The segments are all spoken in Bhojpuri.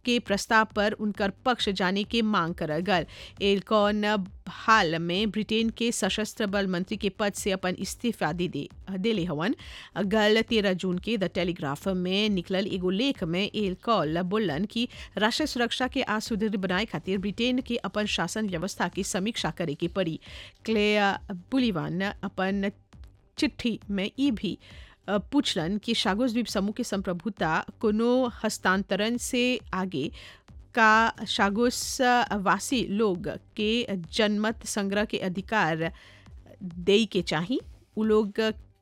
के प्रस्ताव पर उनकर पक्ष जाने के मांग करल गल एलकॉन हाल में ब्रिटेन के सशस्त्र बल मंत्री के पद से अपन इस्तीफा दे दे देले हवन गल तेरह जून के द टेलीग्राफ में निकलल एगो लेख में एलकॉल बोलन कि राष्ट्रीय सुरक्षा के आ सुदृढ़ बनाए खातिर ब्रिटेन के अपन शासन व्यवस्था की समीक्षा करे के पड़ी क्लेया बुलिवान अपन चिट्ठी में ई भी पूछलन कि शागोस द्वीप समूह के संप्रभुता कोनो हस्तांतरण से आगे का शागोस वासी लोग के जनमत संग्रह के अधिकार दे के चाही उ लोग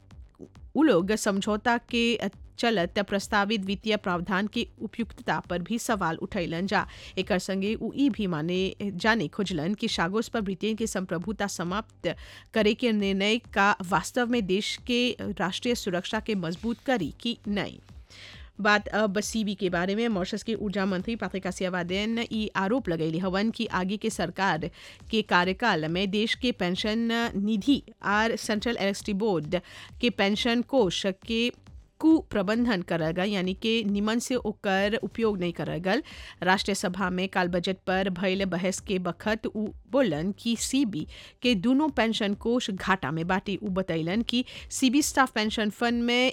उ लोग समझौता के चलत प्रस्तावित वित्तीय प्रावधान के उपयुक्तता पर भी सवाल उठैलन जा एकर संगे उ ई भी माने जाने खोजलन कि शागोस पर ब्रिटेन के संप्रभुता समाप्त करे के निर्णय का वास्तव में देश के राष्ट्रीय सुरक्षा के मजबूत करी कि नहीं बात अब सीबी के बारे में मॉरिशस के ऊर्जा मंत्री पात्रिका सियावादेन ई आरोप लगैली हवन कि आगे के सरकार के कार्यकाल में देश के पेंशन निधि और सेंट्रल इलेक्ट्रिसिटी बोर्ड के पेंशन कोष के कुप्रबंधन करल गल यानी कि निमन से ओकर उपयोग नहीं करल गल राष्ट्रीय सभा में काल बजट पर भयल बहस के बखत उ बोलन कि सीबी के दोनों पेंशन कोष घाटा में बाटे उ बतैलन कि सीबी स्टाफ पेंशन फंड में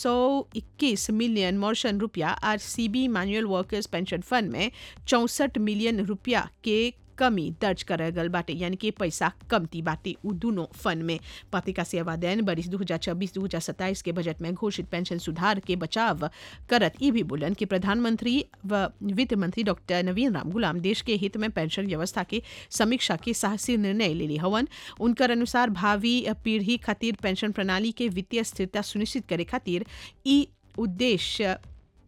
121 मिलियन मॉर्शन रुपया और CB manual workers pension fund में चौंसठ मिलियन रुपया के कमी दर्ज करल गल बाटे यानी कि पैसा कमती बाटे उ दोनों फंड में पत्रिका सेवा दैन बरिस दू हजार छब्बीस दू हजार सत्ताईस के बजट में घोषित पेंशन सुधार के बचाव करत ई भी बोलन कि प्रधानमंत्री व वित्त मंत्री डॉक्टर नवीन राम गुलाम देश के हित में पेंशन व्यवस्था के समीक्षा के साहसी निर्णय ले हवन उनकर अनुसार भावी पीढ़ी खातिर पेंशन प्रणाली के वित्तीय स्थिरता सुनिश्चित करे खातिर ई उद्देश्य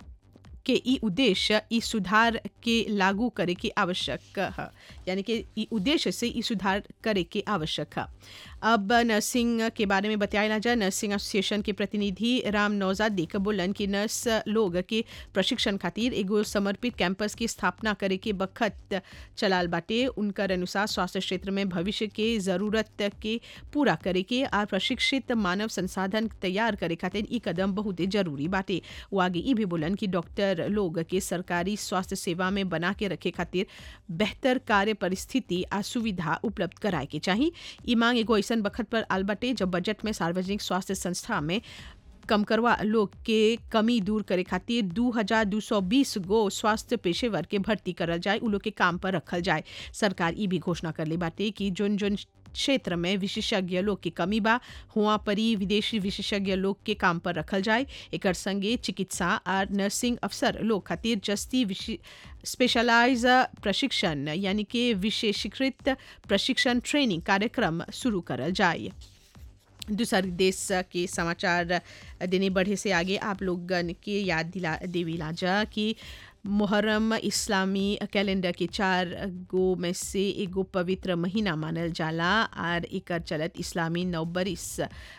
के ई उद्देश्य ई सुधार के लागू करे के आवश्यक है यानी कि ई उद्देश्य से ई सुधार करे के आवश्यक है अब नर्सिंग के बारे में बताया जाए नर्सिंग एसोसिएशन के प्रतिनिधि राम नौजाद देख बोलन कि नर्स लोग के प्रशिक्षण खातिर एगो समर्पित कैंपस की स्थापना करे के बखत चलाल बाटे उनकर अनुसार स्वास्थ्य क्षेत्र में भविष्य के जरूरत के पूरा करे के और प्रशिक्षित मानव संसाधन तैयार करे खातिर ई कदम बहुत जरूरी बाटे वो आगे ई भी बोलन कि डॉक्टर लोग के सरकारी स्वास्थ्य सेवा में बना के रखे खातिर बेहतर कार्य परिस्थिति आ सुविधा उपलब्ध कराए के चाहिए ई मांग एगो ऐसा बखत पर आल बाटे जब बजट में सार्वजनिक स्वास्थ्य संस्था में कम करवा लोग के कमी दूर करे खातिर दू हजार दू सौ बीस गो स्वास्थ्य पेशेवर के भर्ती करल जाए उ लोग के काम पर रखल जाए सरकार ई भी घोषणा कर ले बाटे कि जोन जोन क्षेत्र में विशेषज्ञ लोग की कमी बा हुआ परी विदेशी विशेषज्ञ लोग के काम पर रखल जाए एकर संगे चिकित्सा और नर्सिंग अफसर लोग खातिर जस्ती स्पेशलाइज प्रशिक्षण यानी कि विशेषीकृत प्रशिक्षण ट्रेनिंग कार्यक्रम शुरू करल जाए दूसरे देश के समाचार देने बढ़े से आगे आप लोगन के याद दिला देवीला जा कि मुहर्रम इस्लामी कैलेंडर के चार गो में से एगो पवित्र महीना मानल जाला और एकर चलत इस्लामी नवबरिस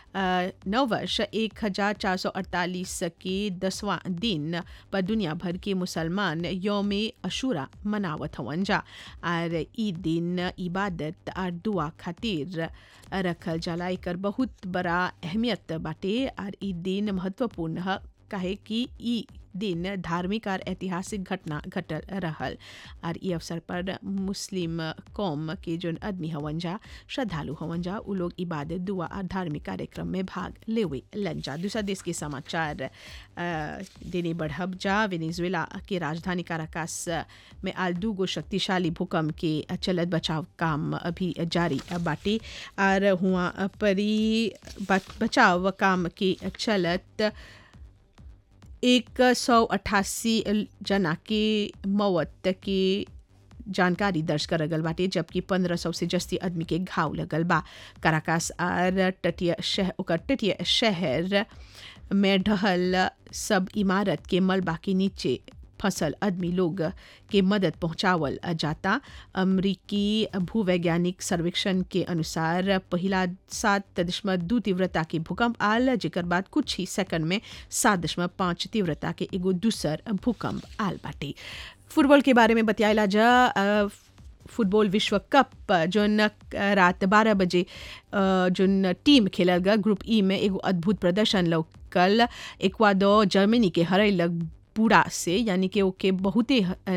नव वर्ष एक हजार चार सौ अड़तालीस के दसवां दिन पर दुनिया भर के मुसलमान योम अशूरा मनावत हवन जा और ई दिन इबादत और दुआ खातिर रखल जाला एकर बहुत बड़ा अहमियत बाटे और ई दिन महत्वपूर्ण है काहे कि ई दिन धार्मिक और ऐतिहासिक घटना घटल रहल और ई अवसर पर मुस्लिम कौम के जोन आदमी हवन जा श्रद्धालु हवन जा उ लोग इबादत दुआ और धार्मिक कार्यक्रम में भाग लेवे लन जा दूसरा देश के समाचार देने बढ़ब जा वेनेजुएला के राजधानी काराकास में आज दू गो शक्तिशाली भूकंप के चलत बचाव काम अभी जारी बाटे और हुआ परी बचाव काम के चलत एक सौ अट्ठासी जना के मौत के जानकारी दर्ज कर गल बाटे जबकि पंद्रह सौ से जस्ती आदमी के घाव लगल बा काराकास आर तटीय शहर ओकर तटीय शहर में ढहल सब इमारत के मलबा के नीचे फसल आदमी लोग के मदद पहुंचावल जाता अमरीकी भूवैज्ञानिक सर्वेक्षण के अनुसार पहला सात दशमलव दू तीव्रता के भूकंप आल जेकर बाद कुछ ही सेकंड में सात दशमलव पाँच तीव्रता के एगो दूसर भूकंप आल बाटे फुटबॉल के बारे में बतियाला जा फुटबॉल विश्व कप जोन रात बारह बजे जोन टीम खेलल गया ग्रुप ई में एगो अद्भुत प्रदर्शन लौकल एक्वाडोर जर्मनी के हरैलक पूरा से यानी कि ओके बहुते